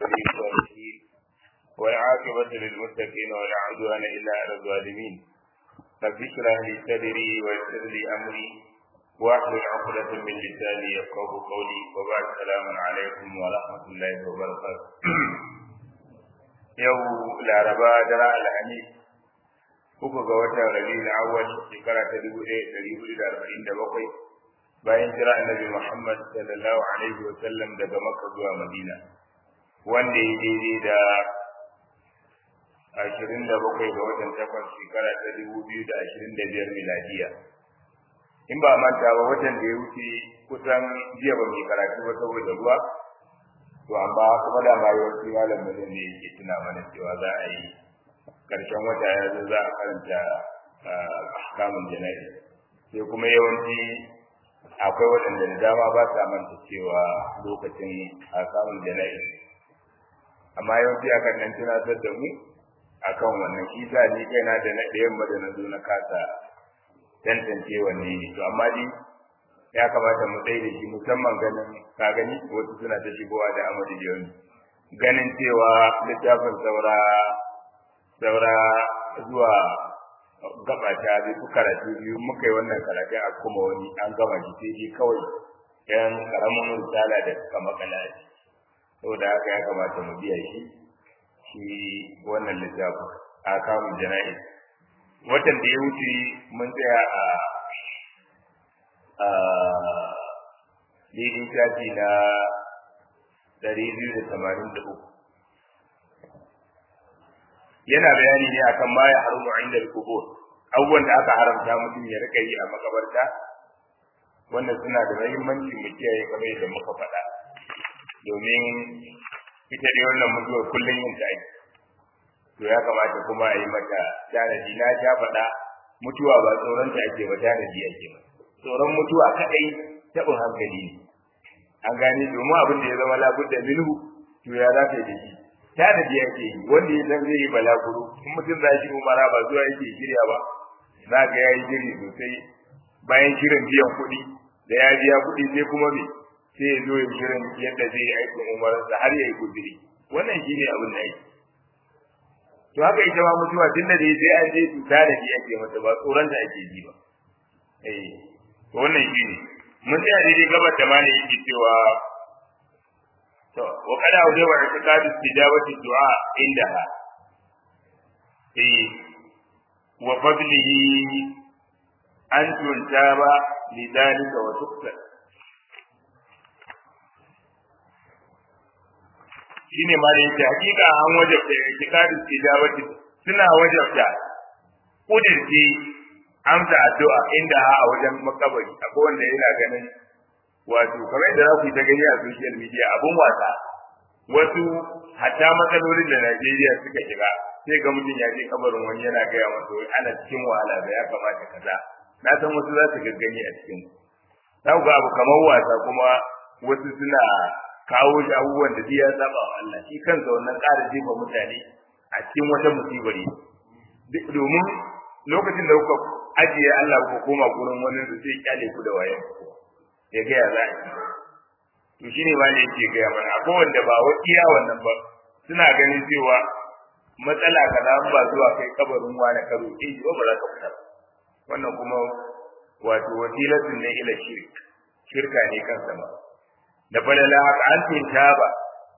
ولي الصالحين والعاقبة للمتقين ولا عدوان إلا على الظالمين رب اشرح لي صدري ويسر لي أمري واحلل عقدة من لساني يفقه قولي وبعد السلام عليكم ورحمة الله وبركاته yau laraba dara alhamis uku ga watan rabiul awwal shekara ta dubu ɗaya ɗari hudu da arba'in da bakwai bayan jira annabi muhammad sallallahu alaihi wa sallam daga makka zuwa madina wanda ya daidai da ashirin da bakwai ga watan takwas shekara ta dubu biyu da ashirin da biyar miladiya in ba manta ba watan da ya wuce kusan jiya ba mai karatu ba saboda ruwa to amma kuma da ma yawanci malam ne ne yake tuna mana cewa za a yi karshen wata ya zo za a karanta ahkamun jana'i sai kuma yawanci akwai waɗanda da dama ba sa manta cewa lokacin ahkamun jana'i amma yawanci akan nan tunatar da mu akan wannan shi sa ni kaina da na ɗayan ba da na zo na kasa tantance wanne ne to amma dai ya kamata mu tsaye da shi musamman ganin ka gani wasu suna ta shigowa da amadu jiyoni ganin cewa littafin saura saura zuwa gaba ta bi su karatu biyu muka yi wannan karatu a kuma wani an gama shi sai dai kawai yan karamin risala da suka makala shi saboda haka ya kamata mu biya shi shi wannan littafin a kamun jana'i watan da ya wuce mun tsaya a daidai shafi na ɗari biyu da tamanin da uku yana bayani ne akan ma ya harumu inda kubur abubuwan da aka haramta mutum ya rika yi a makabarta wannan suna da muhimmanci mu kiyaye kamar yadda muka faɗa domin ita dai wannan mutuwar kullum yin ta to ya kamata kuma a yi mata tanadi na sha faɗa mutuwa ba tsoron ta ake ba tanadi ake ba tsoron mutuwa kadai tabin hankali ne an gane domin abin da ya zama labudda minhu to ya za ta yi da shi tanadi yake yi wanda ya san zai yi balaguro in mutum za shi umara ba zuwa yake shirya ba za ga ya yi shiri sosai bayan shirin biyan kuɗi da ya biya kuɗi sai kuma me sai ya zo ya shirin yadda zai yi aikin umararsa har ya yi guziri wannan shi ne abin da yake to haka ita ma mutuwa tun da dai sai an je su tanadi ake mata ba tsoron da ake ji ba eh to wannan shi ne mun tsaya daidai gabar da ma ne yake cewa to wa kada wa wa i'tiqadu istijabati du'a indaha eh wa fadlihi an tuntaba lidalika wa tukta shine ma da yake hakika an wajabta i'tiqadu istijabati suna wajabta kudirce amsa addu'a inda ha a wajen makabari akwai wanda yana ganin wato kamar da za ku yi ta gani a social media abun wasa wasu hatta matsalolin da Najeriya suka shiga sai ga mutum ya je kabarin wani yana gaya masa wai ana cikin wahala da ya kamata kaza na san wasu za su gaggani a cikin za ku ga abu kamar wasa kuma wasu suna kawo shi abubuwan da ya saba wa Allah shi kansa wannan ƙara jefa mutane a cikin wata musibar domin lokacin da kuka ajiye Allah ku koma gurin wani da sai kyale ku da wayan ya ga ya za to shine ma ne yake ga mana akwai wanda ba wa iya wannan ba suna ganin cewa matsala kaza ba zuwa kai kabarin wani karo eh ba ba za ka fita wannan kuma wato wasilatun ne ila shirk shirka ne kan sama da falala haka an tinta ba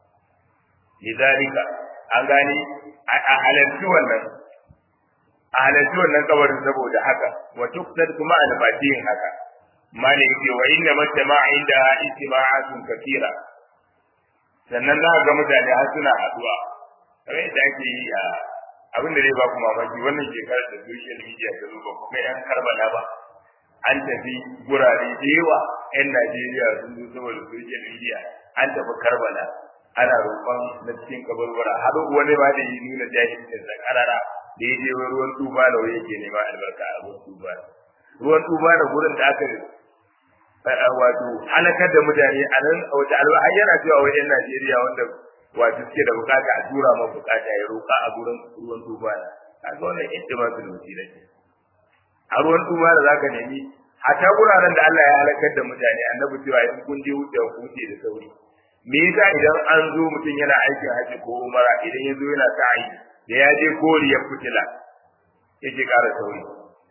lidalika an gane a halarci wannan a halarci wannan kabarin saboda haka wa tuqsad kuma albatin haka mali yake wa inna majtama inda istima'atun kathira sannan za ga mutane har suna haduwa kamar yadda ake yi a abin da zai ba ku mamaki wannan shekarar da social media ta zo ba kuma yan karbala ba an tafi gurare da yawa yan Najeriya sun zo saboda social media an tafi karbala ana roƙon na cikin kaburbura har wani ba da yi nuna jahilcin sa karara da ya je ruwan tuba da wani yake nema albarka a ruwan tuba ruwan tuba da gurin da aka wato halakar da mutane a nan a wata alwa har yana cewa wajen Najeriya wanda wato suke da bukata a tura ma bukata ya roƙa a gurin ruwan tuba a ga wannan ittimatul wasila ce a ruwan tuba da zaka nemi hatta wuraren da Allah ya halakar da mutane annabi cewa in kun je wuce ku wuce da sauri me yasa idan an zo mutum yana aikin haji ko umara idan ya zo yana sa'i da ya je koriyar fitila yake ƙara sauri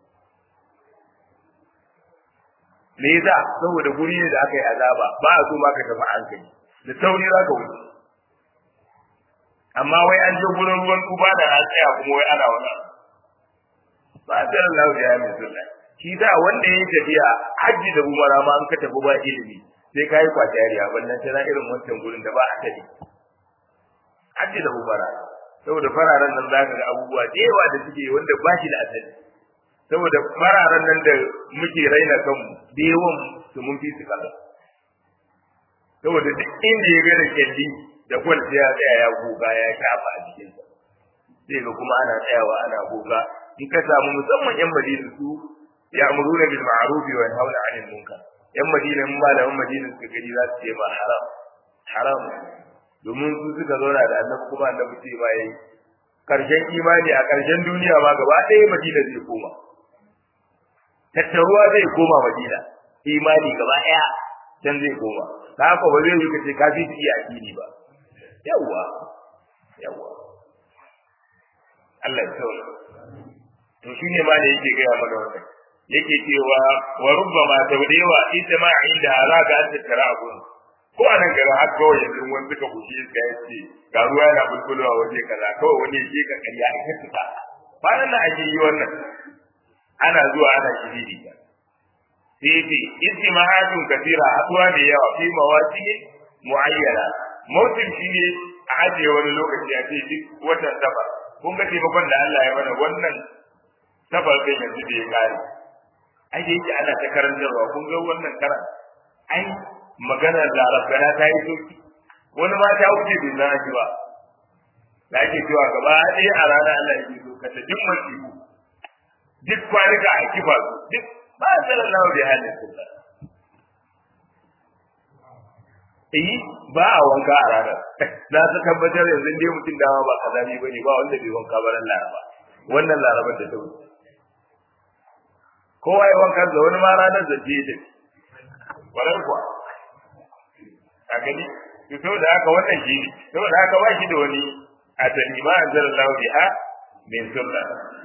me yasa saboda guri ne da aka yi azaba ba a so ma ka tafi hankali da sauri za ka wuce amma wai an je gurin ruwan tuba da na tsaya kuma wai ana wani ba a tsarin lafiya ya mai sunna shi da wanda ya tafiya hajji da umara ma an ka tafi ba ilimi sai ka yi kwatariya wannan tana irin wancan gurin da ba a tafi hajji da umara saboda fararen nan za ka ga abubuwa da yawa da suke wanda ba shi da asali saboda fararen nan da muke raina kanmu da yawan su mun fi su kaza saboda duk inda ya gada kyalli da kwal sai ya tsaya ya goga ya shafa a jikinsa sai ga kuma ana tsayawa ana goga in ka samu musamman yan madina su ya amuruna bil ma'ruf wa yanhauna 'anil munkar yan madina in malaman madina suka gani za su ce ma haram haram domin su suka zauna da annabi kuma annabi ce ma yayi karshen imani a karshen duniya ma gaba ɗaya madina zai koma tattaruwa zai koma madina imani gaba ɗaya can zai koma ta haka ba zai yi kace ka fi iya addini ba yawwa yawwa Allah ya tsawon to shine ma da yake gaya mana wannan yake cewa wa rubbama tawdewa ita ma inda za ka an tattara abun ko a nan garin haka kawai yanzu wani suka bushe iska ya ce ga ruwa yana bulbulowa waje kaza kawai wani ya ka karya a kai tuka bayan nan ake yi wannan ana zuwa ana shiriri ta sai ce istimahatun kasira haduwa da yawa fi mawaki muayyana mautin shi ne a ajiye wani lokaci a ce duk watan safar kun ga taimakon da Allah ya mana wannan safar ɗin yanzu da ya kare ai da yake ana ta karantarwa kun ga wannan karan ai maganar larabgana ta yi sauki wani ma ta wuce bai zana shi ba da ake cewa gaba ɗaya a ranar Allah ya so ka ta duk masifu duk kwanuka a kifa su duk ba a tsarin lawa bai halin su ba eh ba a wanka a ranar na ta tabbatar yanzu dai mutum dama ba kazami ba ne ba wanda bai wanka ba ran laraba wannan larabar da ta wuce kowa ya wanka da wani ma ranar da je da kwarar kuwa a gani to saboda haka wannan shi ne saboda haka ba shi da wani asali ma an zara lahu biha min sunna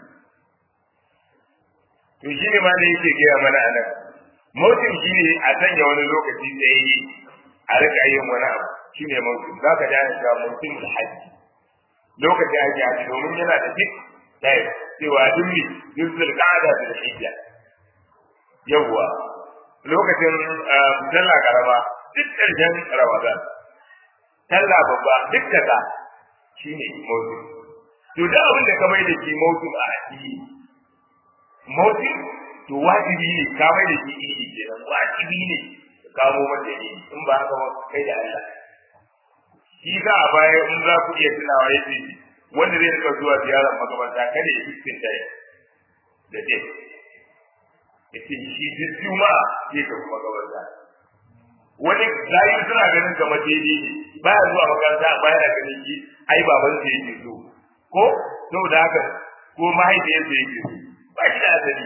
to shi ne ma da yake gaya mana a nan mautin shi ne a sanya wani lokaci tsaye a rika yin wani abu shi ne mautin za ka dana cewa mautin hajji lokacin ake haji domin yana da duk ɗaya cewa duk ne duk zulƙada da hijja yawwa lokacin sallah karama duk ƙarshen ramadan sallah babba duk kaza shine mautu to da abin da ka mai da shi mautu a addini mautu to wajibi ne ka mai da shi idi kenan wajibi ne ka kamo mata idi in ba haka ba kai da Allah shi za a baya in za ku iya tunawa yace wanda zai rika zuwa ziyarar makabarta kada ya fiskin da da dai yace shi duk juma'a zai tafi makabarta wani layi suna ganin kamar daidai ne baya zuwa makaranta amma yana ganin shi ai baban sa yake so ko saboda haka ko mahaifiyar sa yake so ba shi da asali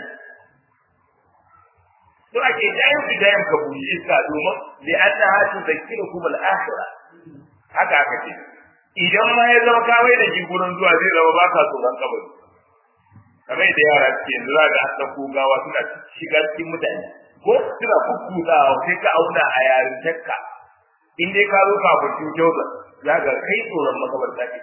to ake dayan su dayan ka bushe iska domin li anna hatu zakirukum al-akhirah haka aka ce idan ma ya zama kawai da shi gurin zuwa zai zama baka tsoron kabari kamar da yara suke yanzu za ga an ɗauko gawa suna shiga cikin mutane ko suna kukkuɗawa sai ka auna a yarintarka in dai ka zo kafin cutar za ga kai tsoron makabarta ne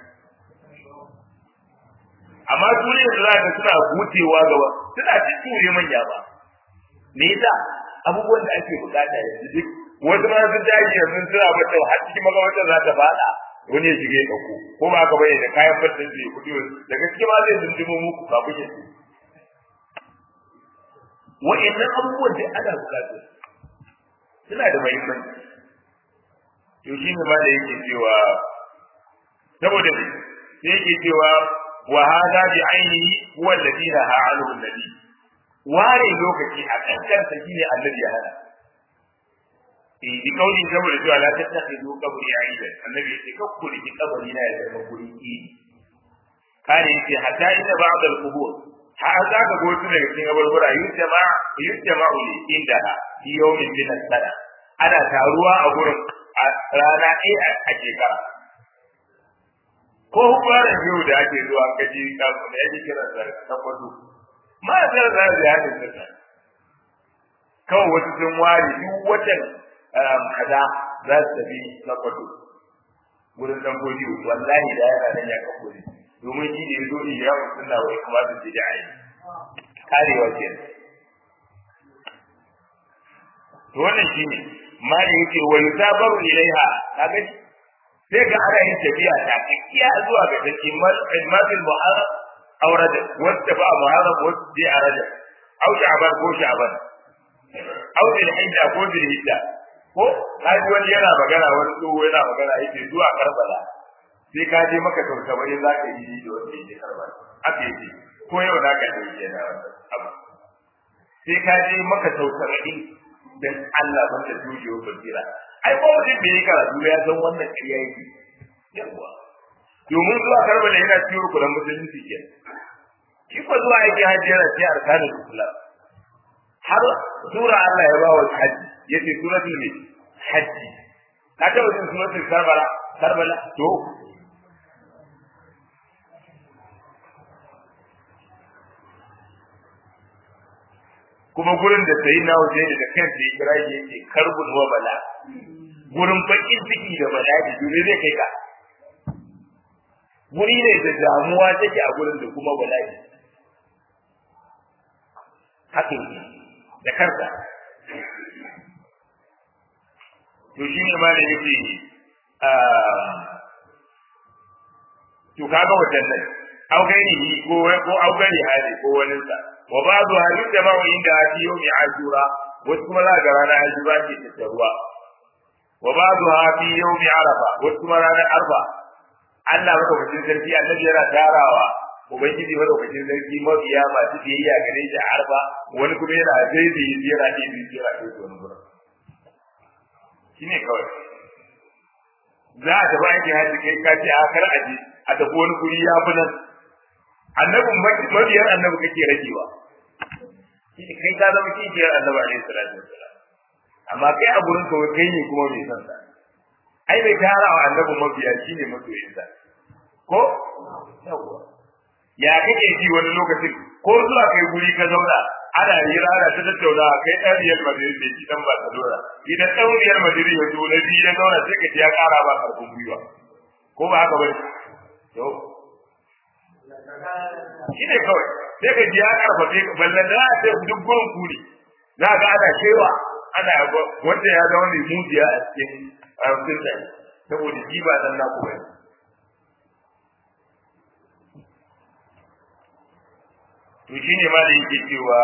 amma duniyar da za ga suna gutewa gaba suna ture manya ba me yasa abubuwan da ake bukata yanzu duk wasu ma sun daji yanzu suna bata har cikin makabartar za ta fada wani ya shige ka ko ko ba ka bayyana kayan fatan zai kudi daga cikin ma zai dundumo muku kafin ya wa'annan abubuwan da ana bukatu suna da muhimmanci to shi ne ma da yake cewa saboda sai yake cewa wa hada bi ainihi huwa alladhi naha anhu alladhi ware lokaci a kankansa shine annabi ya hana eh bi kauli saboda cewa la tattakhidu qabri aidan annabi yake kakku da kabari na ya zama guri idi kare yake hatta inda ba'd al-qubur har za ka go su daga cikin abubuwa yujama yujama uli inda fi yawmin min as-sana ana taruwa a gurin a rana ɗaya a shekara ko hukumar yau da ake zuwa gaji kafin da yake kiran da tabbato ma sai za su yi da kawai wasu sun ware duk watan kaza za su tafi tabbato wurin dan godi wallahi da yana nan ya kafo ne domin shi ne zo ne ya mutum na wai kuma su ji ai karewa ke to wannan shine ma da yake wa yusabaru ilaiha kaga sai ga ana yin tafiya ta kiya zuwa ga take madil muharram aw rajab wanda ba muharram wanda dai a rajab aw sha'ban ko sha'ban aw bil hijja ko bil hijja ko kaji wani yana magana wani tsoho yana magana yake zuwa karbala sai ka je maka sau saba'in za ka yi da wanda yake karbala haka yake ko yau za ka yi yana wannan abu sai ka je maka sau saba'in dan Allah ban da dujewar basira ai ko mutum bai yi karatu ya san wannan ƙarya yake yawa domin zuwa karbala yana ciwo kuran musulunci ke shi ko zuwa yake hajji yana cikin arkanin islam har sura Allah ya ba wa hajji yace suratul ne hajji ka taba jin suratul karbala karbala to kuma gurin da sai na waje da kansa ya kira shi yake karbun wa bala gurin bakin ciki da bala'i dole zai kai ka guri ne da damuwa take a gurin da kuma bala'i haka da karka to shi ne ma da yake to kaga wadannan au gani ko ko au gani hali ko wani sa wa ba'du hadith da ma'a inda fi yawmi ashura wasu kuma za ga ranar ashura ke tattaruwa wa ba'du fi yawmi arafa wasu kuma ranar arfa Allah madaukakin sarki annabi yana tarawa ubangiji madaukakin sarki mabiya masu biyayya gare shi a arfa wani kuma yana daidai yana daidai yana daidai wani gurin shine kawai za a tafi aikin haji kai ka ce a kar aje a tafi wani guri ya fi nan annabin mabiyar annabi kake ragewa kai ka zama kishiyar annabi alaihi salatu wassalam amma kai a gurin ka kai ne kuma mai san sa ai bai tara wa annabin mabiya shine masoyin sa ko yawa ya kake ji wani lokacin ko zuwa kai guri ka zauna ana yi rana ta tattauna kai ɗan riyal madrid bai ci dan barcelona idan ɗan riyal madrid ya zo na biyu ya zauna sai ka ji ya ƙara ba karfin gwiwa ko ba haka bane to shi ne kawai sai ka ji ya karfafe ka ballan da a ce duk gurin ku ne za ga ana cewa ana wanda ya zama mai mujiya a cikin arzikin da saboda shi ba dan naku bane to shine ma da yake cewa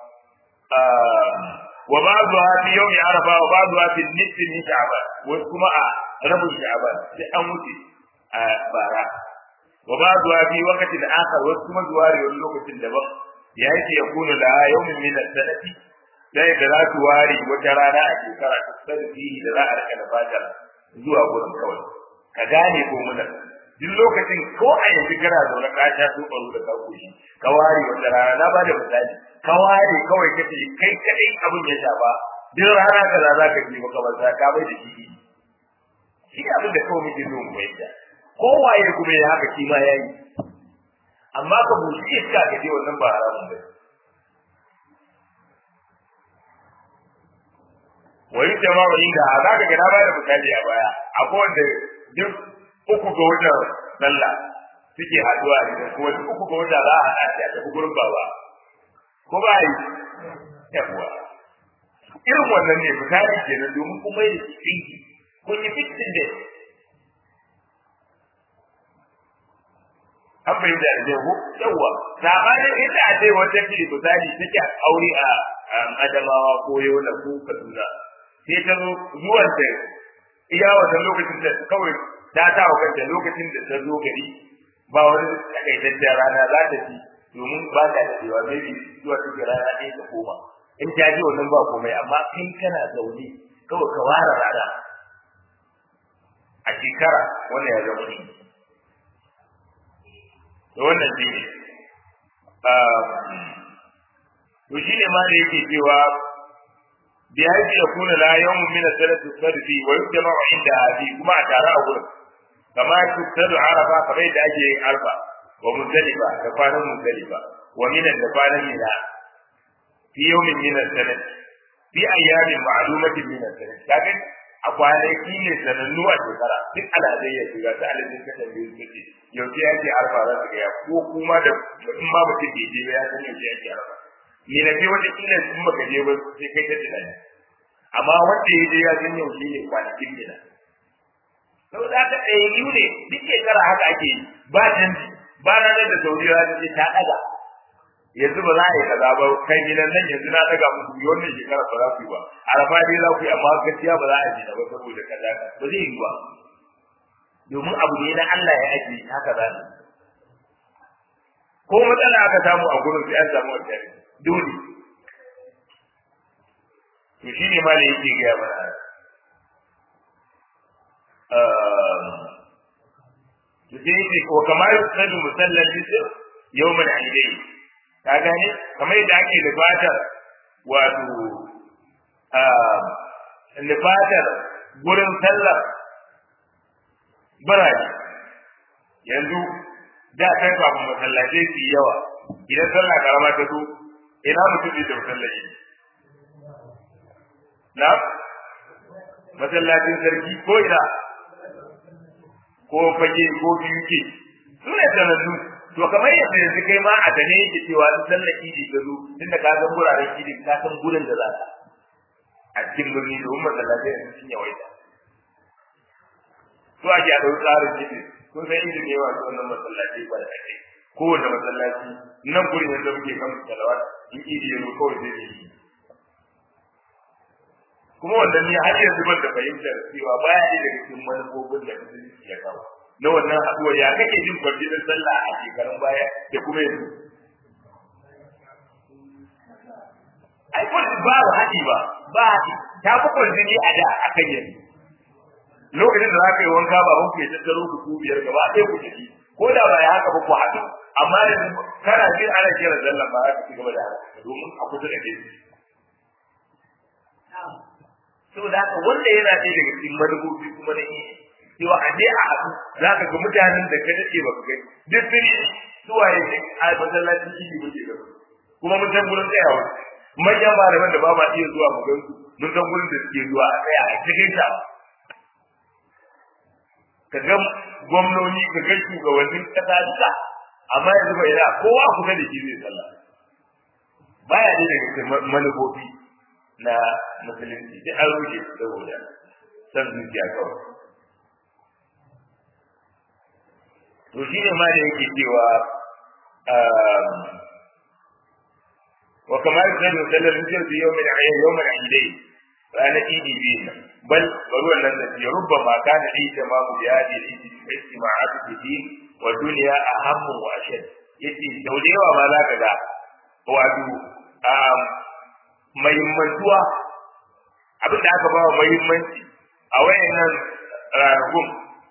wa ba'du fi yawmi arafa wa ba'du fi nisfi min sha'ban wasu kuma a rabin sha'ban sai an wuce a bara wa ba'du fi waqtin akhar wasu kuma zuwa wani lokacin daban ya yake ya kuna da yawmin min as-sanati da da za su ware wata rana a shekara ta sarfi da za a rika da fatar zuwa gurin kawai ka gane ko munan duk lokacin ko a yanzu kana zaune ka sha su baro da ka koshi ka ware wata rana na bada misali ka ware kawai kace kai kadai abin ya shafa duk rana kaza za ka ji maka banza ka bai da shi shi abin da kawai muke zo mu bayyana kowaye kuma ya haka shi ma yayi amma ka bushi iska ka je wannan ba haramun ba wani jama'a inda za ka ga na bada misali a baya akwai wanda duk uku ga watan sallah suke haduwa da kuma duk uku ga wata za a haɗa shi a tafi gurin baba ko ba yi yawa irin wannan ne misali kenan domin kuma yi tsinki kun yi fitin da an bai da da ko yawa sabanin inda a ce wata ce misali take aure a adamawa ko yola ko kaduna sai ta zo zuwan ta iya wannan lokacin da kawai ta ta wa kanta lokacin da ta zo gari ba wani takaitaccen rana za ta ci domin ba ta da cewa maybe zuwa cikin rana ɗaya ta koma in ta ji wannan ba komai amma kai kana zaune kawai ka ware rana a shekara wannan ya zama shi da wannan shi ne to shi ne ma da yake cewa bi haji yakuna la yawmun min as-sanati sadfi wa yujma'u inda hadi kuma a tare a gurin kama tuktadu arafa kamar yadda ake yin arfa wa muzdalifa da kwanan muzdalifa wa minan da kwanan mina fi yawmin min as-sanati fi ayyamin ma'lumatin min as-sanati kaga a kwanaki ne sanannu a shekara duk alazai ya shiga ta alazai ka tambaye su ce yaushe yake arfa za su gaya ko kuma da in ma mutum bai je ba ya san yaushe yake arfa ni na je wata kila in baka je ba sai kai ta tunani amma wanda ya je ya san yaushe ne kwanakin gida sau da aka ɗaya yiwu ne duk shekara haka ake yi ba canji ba na da sauriya ta ce ta ɗaga yanzu ba za a yi kaza ba kai gidan nan yanzu na daga muku yi wannan shekara ba za ku yi ba arafa dai za ku yi amma gaskiya ba za a ji ba saboda kaza ba zai yi ba domin abu ne na Allah ya ajiye haka za ne ko matsala aka samu a gurin sai an samu wata dole to shi ne ma da yake gaya mana to sai yake ko kamar sadu musallal bisir yawmal aidain ka gane kamar yadda ake lifatar wato lifatar gurin sallar birane yanzu da kai kafin masallatai su yawa idan sallah karama ta zo ina mutum da masallaci na masallacin sarki ko ina ko fage ko biyu ke su ne sanannu to kamar yadda yanzu kai ma a gane yake cewa in sallar idi ta zo tunda ka san guraren idi ka san gurin da za ka a cikin birni domin masallatai yanzu sun yawaita to ake a ɗau tsarin idi kun san idi ne wasu wannan masallaci ba da ake kowane masallaci nan gurin yanzu muke kan salawat in idi ya zo kawai zai yi kuma wannan ne har yanzu ban da fahimtar cewa baya ne daga cikin manufofin da musulunci ya kawo na wannan haɗuwa ya kake jin kwarjinin sallah a shekarun baya da kuma yanzu. Ai kwarjin ba ba haɗi ba, ba haɗi, ta fi kwarjini a da a kan yanzu. Lokacin da za ka yi wanka ba ku ya tattaro ku ku biyar gaba ɗaya ku tafi, ko da ba ya haka ba ku haɗu, amma yanzu kana jin ana kira sallah ba za ka ci gaba da haka domin a kusa da ke. Saboda haka wanda yana ɗaya daga cikin manufofi kuma na iya cewa a je a haɗu za ka ga mutanen da ka dace ba ka gani duk sun yi suwaye ne a masallacin idi muke gaba kuma mun san gurin tsayawa manyan malaman da ba ma iya zuwa mu gansu mun san gurin da suke zuwa a tsaya a cikin ta ka ga gwamnoni ka ga shugabannin kasa duka amma yanzu bai da kowa kusa da shi zai sallah baya ne daga manufofi na musulunci duk an rufe saboda san zuciya kawai to shi ne ma da yake cewa wa kamar da zai sallar hujjar da yau mai ayyar yau mai ayyadai ranar idi biyu bal bari wannan da ya rubba ma kana da ita ma mu ya da idi istima'atu fi wa duniya ahammu wa ashad yace da yawa ma za ka ga wato mahimmantuwa abin da aka ba wa mahimmanci a wayannan ranakun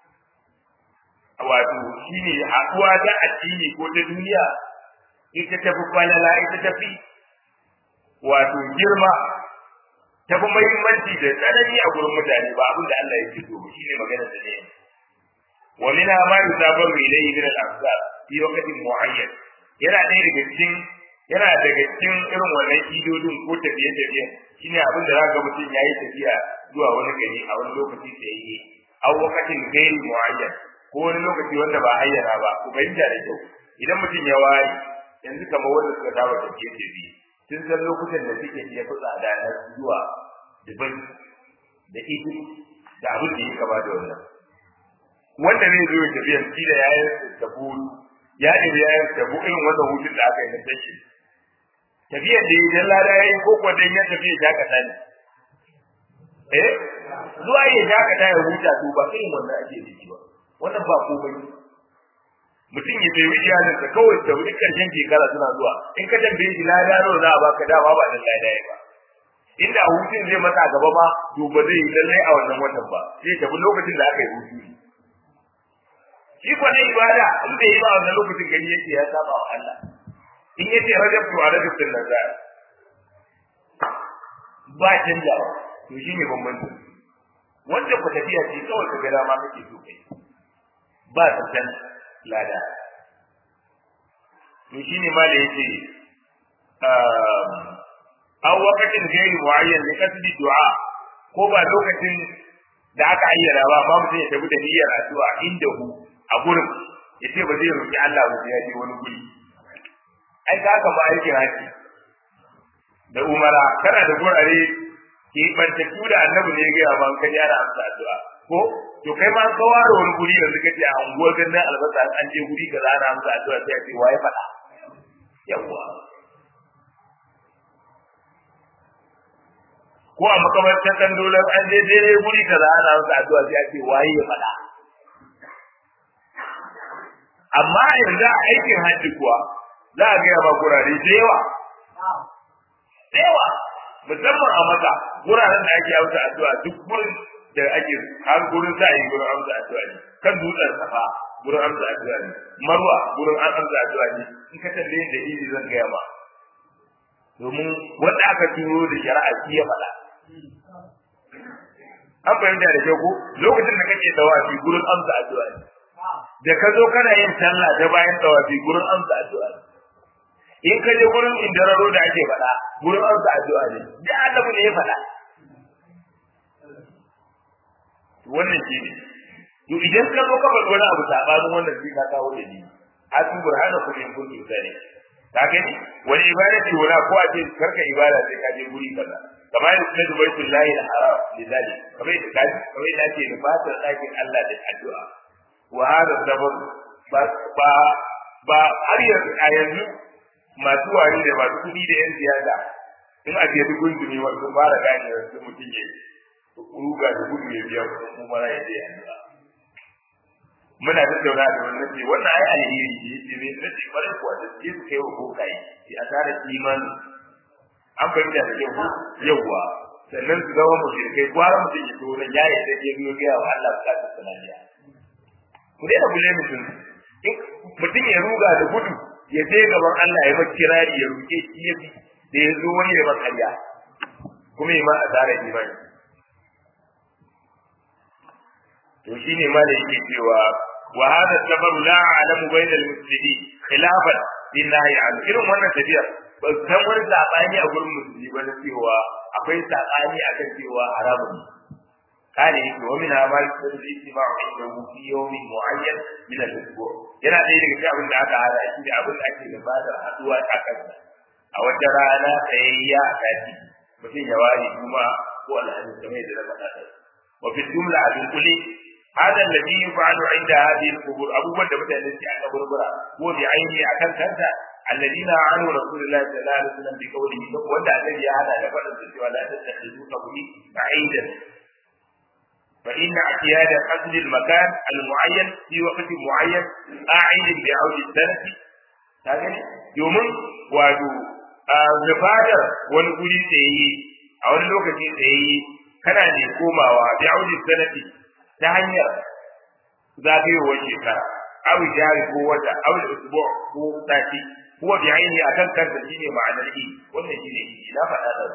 wato shine haɗuwa ta addini ko ta duniya ita tafi falala ita tafi wato girma tafi muhimmanci da tsanani a gurin mutane ba abin da Allah ya ce to shine magana da ne wa min ma yusabaru ilayhi min al-afsar fi waqtin muayyan yana ɗaya daga cikin yana daga cikin irin wannan idodin ko tafiye tafiye shine abin da zaka mutum yayi tafiya zuwa wani gari a wani lokaci sai yi a waqtin gairi muayyan ko wani lokaci wanda ba ayyana ba ku fahimta da kyau idan mutum ya ware yanzu kamar wanda suka dawo da ke ce bi sun san lokutan da suke iya fi tsada na zuwa dubai da ido da abin da ya kama da wannan wanda zai zo ya tafiya shi da yayin da buru ya ɗebi yayin da bu irin wannan hutun da aka yi na tashi tafiyar da idan lada ya yi ko kuwa dan ya tafiya ya kasa ne eh zuwa ya shakata ya huta to ba irin wannan ake da ba wannan ba komai mutum ya bai iyalin sa kawai da wani karshen shekara suna zuwa in ka tambaye shi lada nawa za a baka dama ba dan lada ba inda hutun zai masa gaba ma to ba zai yi lallai a wannan watan ba zai tafi lokacin da aka yi hutu shi ko na ibada in bai yi ba wannan lokacin gani yake ya saba wa Allah in yace rajab to rajab din nan za ba canjawa to shine bambanci wanda ku tafiya ce kawai ka ga dama kake so kai ba tantan lada to shine ma da yake aw waqtin ghairi muayyan li kasbi du'a ko ba lokacin da aka ayyana ba ba mutum ya tafi da niyyar addu'a inda hu a gurin yace ba zai roki Allah ba sai ya je wani guri ai ka haka ba aikin haji da umara kana da gurare ke bantattu da annabi ne ya ga ban ka yara amsa addu'a ko to kai ma ka ware wani guri yanzu kace a unguwar gannan albasa an je guri kaza ana amsa addu'a sai ya ce waye faɗa yawwa ko a makamantar dan dolar an je daidai guri kaza ana masa addu'a sai a ce waye ya faɗa amma yanzu a aikin hajji kuwa za a gaya ba gurare da yawa da yawa musamman a maka guraren da ake amsa addu'a duk gurin da ake har gurin za a yi gurin amsa addu'a ne kan dutsen safa gurin amsa addu'a ne marwa gurin an amsa addu'a ne in ka tambaye da iri zan gaya ma domin wanda aka turo da shari'a shi ya faɗa an fahimta da kyau ko lokacin da kake tawafi gurin amsa addu'a ne da ka zo kana yin sallah ta bayan tawafi gurin amsa addu'a ne in ka je gurin indararo da ake faɗa gurin amsa addu'a ne da annabi ne ya faɗa wannan shi ne to idan ka zo ka faɗi wani abu sabanin wannan sai ka kawo da ni atu burhana ku in kuntu sani ka gani wani ibada ce wala ko a ce karka ibada sai ka je guri kaza kamar yadda sunan baitul lahi al-haram lidali kamar yadda kaji kamar yadda ake nufatar ɗakin Allah da addu'a wa hada sabab ba ba ba har yanzu a yanzu masu wari da masu kuɗi da yan siyasa in a je dukun duni wasu fara gane yanzu mutum ya ruga da gudu ya biya kuɗin kuma ya je addu'a muna tattauna da wannan ce wannan ai alheri ne yace me nace bare kuwa da ke su kai wa bokai ki asara imani an fahimta da yau yauwa sannan su zama mushrikai gwara mutum ya zo nan ya yi da ya biyo gaya wa Allah bukatun sanadiya ku daina bule mutum mutum ya ruga da gudu ya je gaban Allah ya maki kirari ya ruke shi ya bi da ya zo wani ya makarya kuma ya ma asara imani to shine ma da yake cewa wa hada sababu la a'lamu bayna al-muslimin khilafan lillahi an irin wannan tafiyar ba san wani sabani a gurin musulmi ba na cewa akwai sabani akan cewa haramun kane yake wa min amal sirri istima'u inda fi yawmin mu'ayyan min al-usbu' yana ɗaya daga cikin abin da aka hada shi da abin da ake gabatar haduwa a kansa a wata rana tsayayya a sati mutum ya ware kuma ko alhaji kamar yadda na faɗa wa fi jumla abin kuli هذا الذي يفعل عند هذه القبور أبو بكر بدأ الذي على بربرة هو بعينه أكل كذا الذين عنه رسول الله صلى الله عليه وسلم بقوله ودع الذي هذا لفرد ولا تتخذوا قبري بعيدا فإن اعتياد قصد المكان المعين في وقت معين أعيد بعود السنة هذا يوم وادو nufadar wani guri tsaye a wani lokaci tsaye kana ne komawa bi audi sanati ta hanyar zagayowar shekara aw jari ko wata aw usbu ko sati huwa bi aini akan kanta shine ma'anar i wannan shine i na faɗa da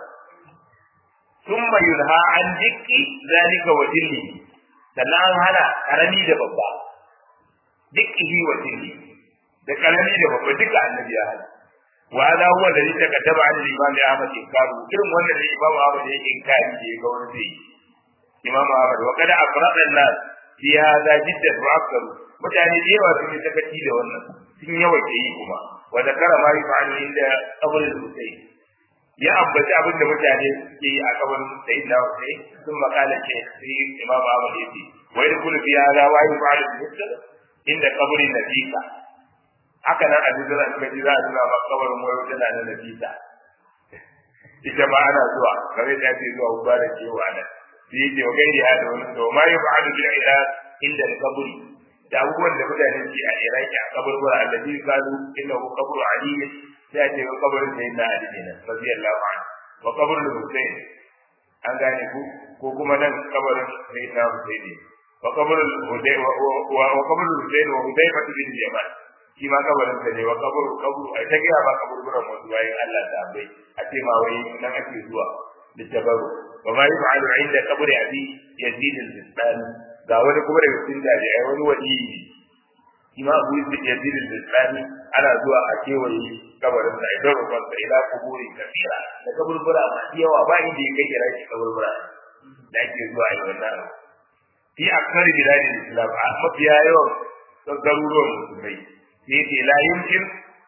thumma yunha an dikki zalika wa dilli sannan an hana karami da babba dikkihi wa dilli da karami da babba duka annabi ya hana wa hada huwa alladhi takattaba an al-imam Ahmad inkaru irin wannan da imam Ahmad ya inkari da ya ga wani zai imam Ahmad wa kada afrada an-nas fi hada jiddan wa aktaru mutane da yawa sun yi sakaci da wannan sun yawa ke yi kuma wa zakara ma yafa'alu inda qabr al-husayn ya ambaci abin da mutane suke yi a kabarin sayyidina Husayn sun makala ce sai imam Ahmad ya ce wa yadkhulu fi hada wa yafa'alu bi inda qabrin nabika haka nan a jiran ka ji za a nuna ma kabarin wayo tana da nafisa ita ma ana zuwa kare da ce zuwa mubarak ke wa nan shi yake wa gairi ya da wani to ma yi ba'adu bil iraq inda kaburi da abubuwan da mutane ke a iraki a kaburbura allazi kalu innahu qabru ali sai a ce wa kabarin da yana ali ne radiyallahu anhu wa kabrul husayn an gane ku ko kuma nan kabarin sayyidina husayn wa kabrul husayn wa kabrul husayn wa hudayfa bin jamal shi ma kabarin sa ne wa kaburu kaburu ai ta gaya ba kaburburan wasu bayan Allah da bai a ce ma wai nan ake zuwa litabaru wa ma yaf'alu 'inda qabri abi yazid al-bistani ga wani kuma daga cikin jami'ai wani wani ima abu yazid al-bistani ana zuwa a kewaye kabarin sa idan rukun sa ila kuburi kafira da kaburbura masu yawa ba inda ya kai kira shi kaburbura da ake zuwa yi wannan fi akthar biladil islam a mafiya yawan garuruwan musulmai sai ce la yumkin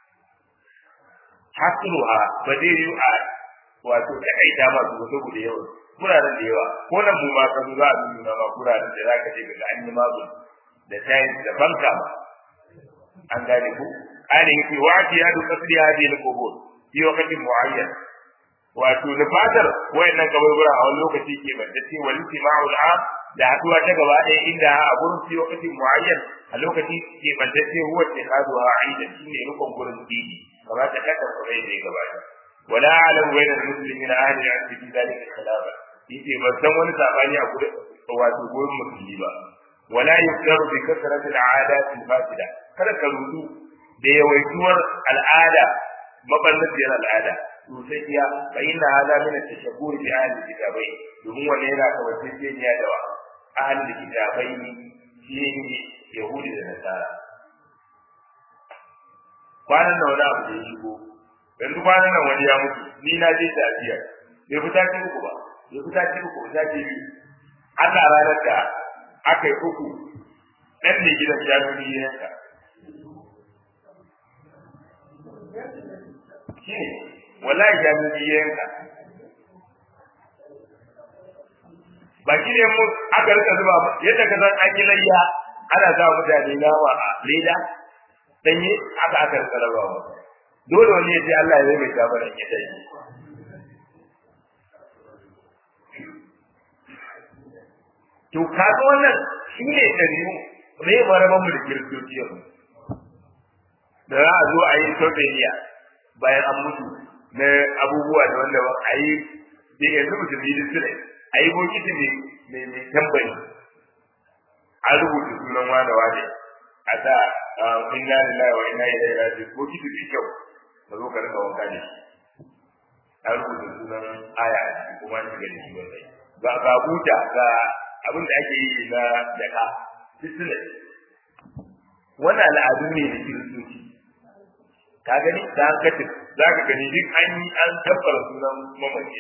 hasruha ba zai yi a wato da aita masu wasu guda yawa kuraren da yawa ko nan mu ma ka zo za a nuna ma kuraren da zaka je ga an yi mabu da tayin da banka ma an gane ku ana yake wa'ati ya duka tsiri hadi al qubur fi waqtin muayyan wato da fatar wayannan kaburbura a wani lokaci ke bandace wal istima'ul am da haduwa ta gaba ɗaya inda a gurin fi waqtin muayyan a lokaci ke bandace huwa tihaduha aidan shine rukun gurin dini kamar ta kada kurai da gabata wala alam bayna al-muslimina ahli al-'ilm fi dhalika khilafa yace ban san wani sabani a gurin wato gurin musulmi ba wala yuktaru bi kasrati al-'adat al-fasida kada ka rudu da yawaituwar al'ada maballaciyar al'ada sosai iya fa inna hadha min at-tashabbur bi ahli kitabai domin wannan yana kawai da wa ahli kitabai shi ne yahudi da nasara kwanan nan wani abu da ya shigo yanzu kwanan nan wani ya mutu ni na je tafiya bai fita ce uku ba bai fita ce uku fita ce biyu Allah ranar da aka yi uku ɗan ne gidan jami'i ya yanka shi ne wallahi jami'i ya yanka ba shi ne mu aka rika zuba yadda ka san an yi layya ana sa mutane nama a leda danye aka aka rika rabawa dole wani ya ce Allah ya mai gafaran ya dai to kaga wannan shi ne ɗabi'u me ya maraban mu da kiristoci yanzu da za a zo a yi sautaniya bayan an mutu na abubuwa da wanda ba a yi da yanzu musulmi da su ne a yi bokiti mai mai tambayi an rubuta sunan wane wane a sa inna lillahi wa inna ilaihi raji'un bokiti mai kyau ka zo ka rika wanka da shi an rubuta sunan aya a ciki kuma an shiga da shi wannan ga ga buta ga abin da ake yi na daka sisile wannan al'adu ne da kiristoci ka gani da an kace za ka gani duk an yi an tabbara sunan mamaye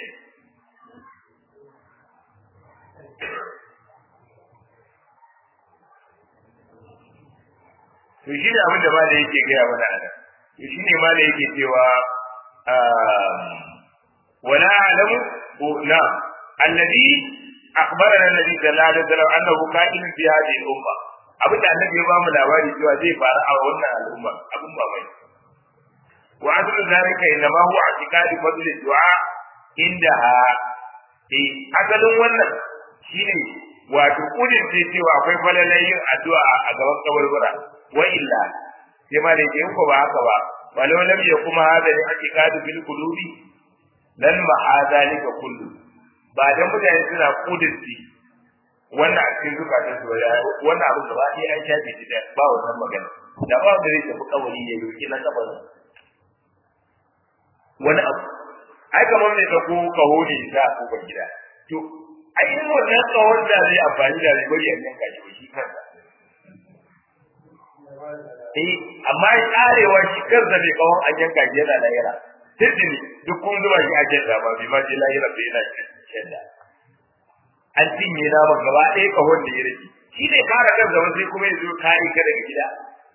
to shi ne abin da ma da yake gaya mana a nan to shi ne ma da yake cewa wala alamu na alladhi akhbarana annabi sallallahu alaihi wasallam annahu ka'in fi hadhihi al-umma abin da annabi ya ba mu labari cewa zai faru a wannan al'umma abin ba mai wa aslu zalika inma huwa i'tiqadi fadl du'a indaha eh asalin wannan shine wato kudin ce cewa akwai falalan yin addu'a a gaban kaburbura wa illa sai ma da yake ko ba haka ba walau lam yakuma hada ni i'tiqadu fil qulubi lan ma hadalika kullu ba dan mutane suna kudinci wannan a cikin zukatan su wannan abin da ba sai an shafe shi da ba wannan magana da ba da zai tafi kawari ya yi na kabarin wani abu ai kamar ne ka ko kaho ne za a kofar gida to ai in wannan kawon da zai amfani da zai bari a yanka shi shi kansa eh amma ya karewa shi kansa ne kawon an yanka shi yana lahira tijini duk kun zuba shi a jadda ba bai ma je lahira bai yana jadda an cinye naman gaba ɗaya kahon da ya rage shi ne kare kansa ba sai kuma ya zo kare ka daga gida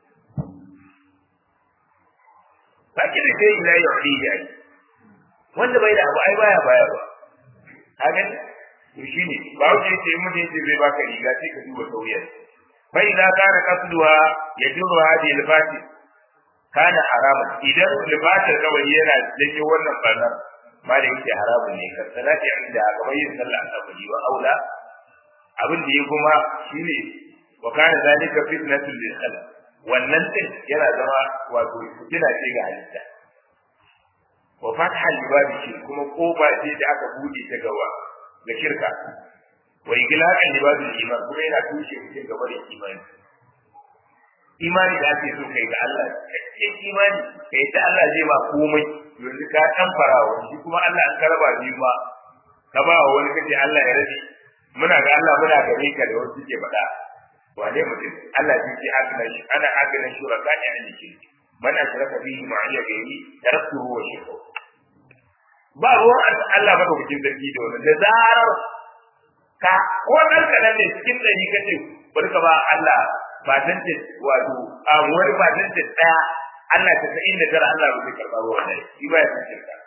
lakin da sai ila yau ya yi wanda bai da abu ai baya baya ba ka gani to shine ba wuce ce mun ne zai baka riga sai ka duba sauyar bai da kana kasduwa ya duba hadi al-fati kana harama idan libatar kawai yana janyo wannan barnar ma da yake haramun ne kan salati inda kamar yin sallah asabari wa aula abin da ya kuma shine wa kana zalika fitnatul lil khalq wannan din yana zama wato fitina ce ga halitta wa fatha libabi shi kuma koba ce da aka bude ta gawa ga shirka wa iglaqan libabi iman kuma yana tushe mutum gaba da imani imani da ake so kai ga Allah kai imani kai ta Allah zai ba komai yanzu ka tamfara wa shi kuma Allah an karaba ni ba ka ba wa wani kace Allah ya rabi muna ga Allah muna gare ka da wasu ke faɗa wane mutum Allah zai ce agna shi ana agna shuraka ne an yi man ashraka bihi ma'iya gairi taraktuhu wa shirku ba ruwan Allah ba bikin sarki da wannan da zarar ka ko dan kadan ne cikin dari kace bari ka ba Allah ba tantance wato a wani ba tantance daya Allah ta sa'in da tara Allah bai karba ba wannan shi ba ya tantance ka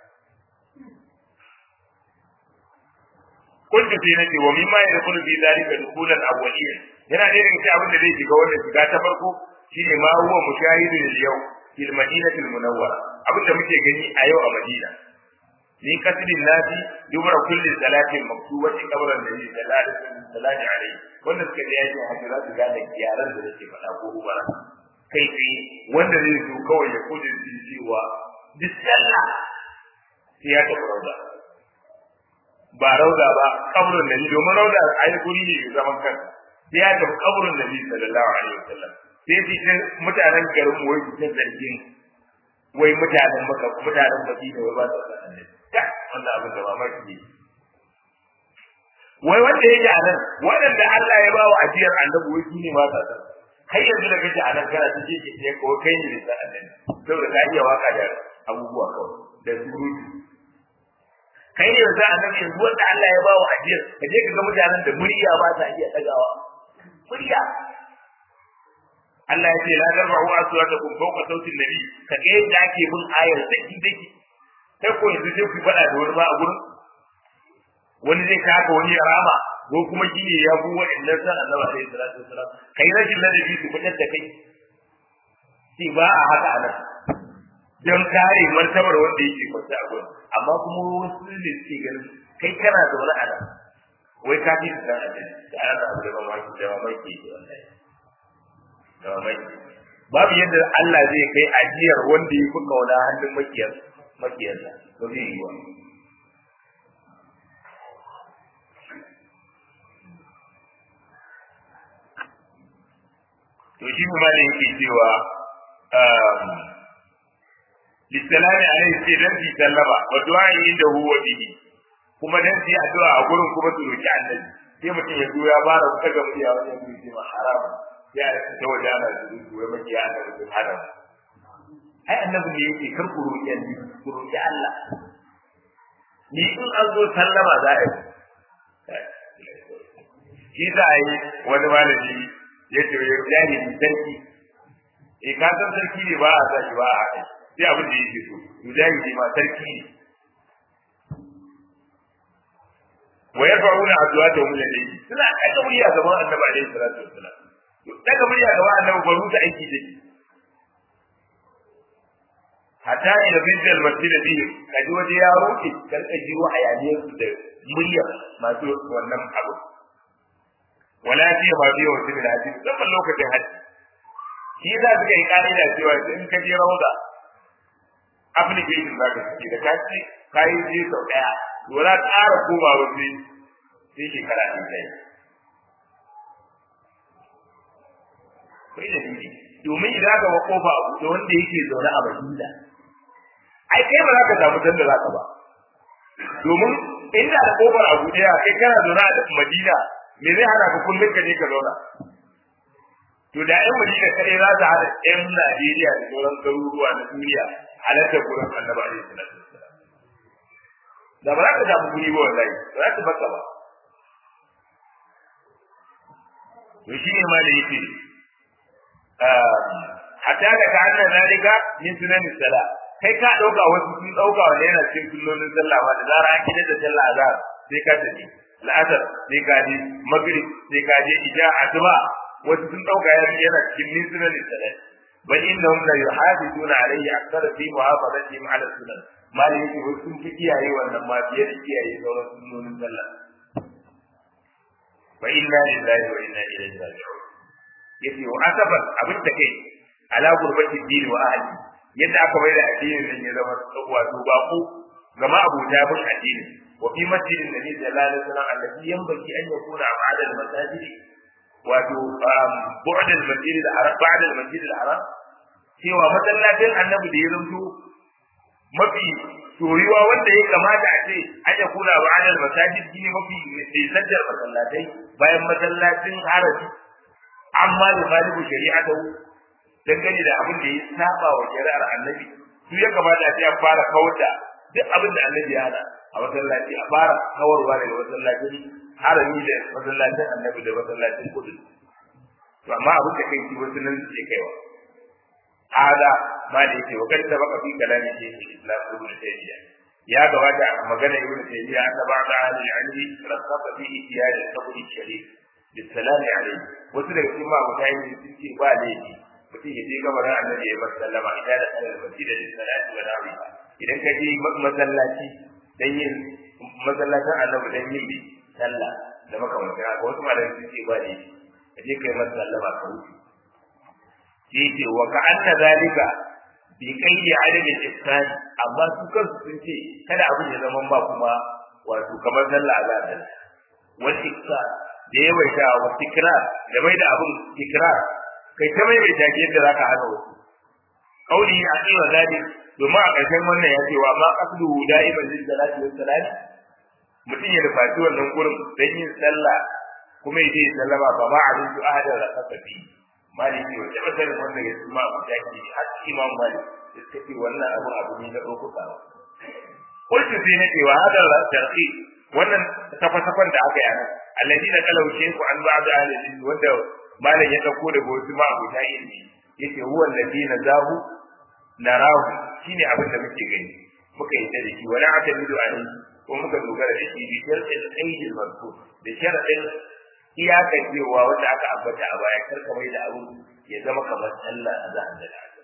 kuntu fi nake wa mimma yadkhulu fi dhalika dukhulan awwaliyyan yana da irin abin da zai shiga wannan shiga ta farko shine ma huwa mushahidun al-yawm fil madinati al-munawwara abin da muke gani a yau a Madina ni kasbin nasi dubra kulli salatin maktubati qabran nabi sallallahu alaihi wanda suka je yake hajji za su gane yaran da nake faɗa ko ubara kai tsaye wanda zai zo kawai ya kudin cewa duk sallah sai ya tafi rauda ba rauda ba kaburin nabi domin rauda a yi guri ne zaman kansa sai ya tafi kaburin nabi sallallahu alaihi wasallam sai su ta mutanen garin wai su ta zargin wai mutanen maka mutanen madina wai ba su san annabi wannan abin da mamaki ne wai wanda yake a nan waɗanda Allah ya ba wa ajiyar annabi wai su ne ba sa san kai yanzu da kake a nan kana ta ce ke ko kai ne da san annabi saboda ka iya waka da abubuwa kawai da surutu kai ne yanzu annabi yanzu wanda Allah ya ba wa ajiyar ka je ka ga mutanen da murya ba sa iya ɗagawa murya Allah ya ce la tarfa'u aswatakum fawqa sauti nabi ka ga yadda ake bin ayar daki daki sai ko yanzu sai ku faɗa da wani ba a gurin wani zai kaka wani ya rama ko kuma shi ne ya bu wa'annan san annabi alaihi salatu wasalam kai rashin ladabi su fitar da kai sai ba a haka anan don kare martabar wanda yake kwanta a gurin amma kuma wasu ne suke ganin kai kana zaune a nan wai ka fi san annabi da ana abu da mamaki da mamaki ke wallahi da mamaki babu yadda Allah zai kai ajiyar wanda ya fi kauna hannun makiyar makiyarsa ba zai yi wa to shi kuma da yake cewa lissalami alaihi sai dan fi sallama wa du'a inda huwa bihi kuma dan fi addu'a a gurin kuma su roki annabi sai mutum ya zo ya fara kaga murya wani ya ce ma haram ya ta waje ana su wai maki ya annabi sun haram ai annabi ne yake kar ku roki annabi ku roki Allah ni in an zo sallama za a yi shi za a yi wani malami ya ce ya jahili sarki eh ka san sarki ne ba a sa shi ba a haɗa sai abin da yake so to jahili ma sarki ne wa yarfa'una azwajahum ilayhi suna daga murya gaban annabi alaihi salatu wassalam daga murya gaban annabi ba ruta aiki take hatta ila bijal masjid bihi kaji waje ya roke karka ji wa hayaniyar su da murya masu wannan abu wala fi ma fi wa sirri hadisi zaman lokacin haji shi za su kai ka'ida cewa in ka je rauda application za ka ciki da kaci kayi je sau daya wala ƙara koma ba sai sai shekara ɗin ɗaya kai da dini domin idan aka ba kofa a buɗe wanda yake zaune a Madina ai kai ba za ka samu sanda za ka ba domin inda da kofar a buɗe kai kana zaune a Madina me zai hana ka kullum ka je ka zauna to da ƴan Madina kaɗai za su haɗa ƴan Najeriya da sauran garuruwa na duniya halartar gurin Annabi alaihi salatu wassalam da ba za ka samu guri ba wallahi ba za ka baka ba to shi ne ma da yake hatta da ka anna zalika min sunan sala kai ka dauka wasu sun dauka wanda yana cikin sunnonin sallah ba da zara an kida da sallah azhar sai ka tafi la'asar sai ka je maghrib sai ka je isha asuba wasu sun dauka yana cikin min sunan sala bal innahum la yuhafizuna alayhi akthara fi muhafadatihim ala sunan malai yake wasu sun fi kiyaye wannan ma fiye da kiyaye sauran sunnonin sallah fa inna lillahi wa inna ilaihi raji'un yace wa asaban abin da kai ala gurbati dini wa ahli yadda aka bai da addinin nan ya zama wato bako gama abuta bin addini wa fi masjidin nabi sallallahu alaihi wasallam allati yanbaghi an yakuna ba'da al-masajid wato bu'd al-masjid al-haram ba'da al-masjid al-haram cewa masallacin annabi da ya zanto mafi soyuwa wanda ya kamata a ce an ya kula ba adal masajid shine mafi nisantar masallatai bayan masallacin haraji amma da malibu shari'a da dangane da abin da ya saba wa shari'ar annabi su ya kamata a ce an fara kawar da duk abin da annabi ya hana a masallaci a fara kawarwa daga masallacin harami da masallacin annabi da masallacin kudu to amma abin da kai shi wasu nan suke kaiwa hada ma da yake wa kanta baka fi kalami ke islam ibn taymiya ya gabata magana ibn taymiya anna ba'da ahli al-ilmi rasafa fi ihtiyaj al-qabr al-sharif bisalam alayhi wasu daga cikin ma mutane sun ce ba laifi mutum ya je gabarin annabi ya bar sallama idan da kana masjid da salati wa dawi idan ka je masallaci dan yin masallacin annabi dan yin bi sallah da makamantan haka wasu malamai sun ce ba laifi ka je kai masa sallama ka wuce shi yake wa ka anna zalika bi kaidi adami ihsan amma su kansu sun ce kada abin ya zama ba kuma wato kamar sallah za ta wal ikrar da yawaita wa tikrar da mai da abin tikrar kai ta mai mai take yadda zaka hana wasu kauli a kai wa zalik domin a ƙarshen wannan ya ce wa ma qasdu da'iman lil salati was salam mutum ya nufaci wannan gurin don yin sallah kuma ya je sallama ba ma abin su ahadar rakasa fi maliki wa taɓa sanin wanda ya suma abu da ke har imam malik da suka ce wannan abu abu ne na ɗaukuka ba kullu sai na cewa hadar tarhi wannan tafa-tafan da aka yi anan allazi na kalau sheku an ba da ahalin wanda malam ya ɗauko daga wasu ma abu ta ilmi yake huwa allazi na zahu narahu shine abin da muke gani muka yi da shi wani atamidu alayhi ko muka dogara da shi bi sharɗin aidil mazkur da sharɗin iyakar cewa wanda aka ambata a baya karka mai da abu ya zama kamar sallah a zahar da asar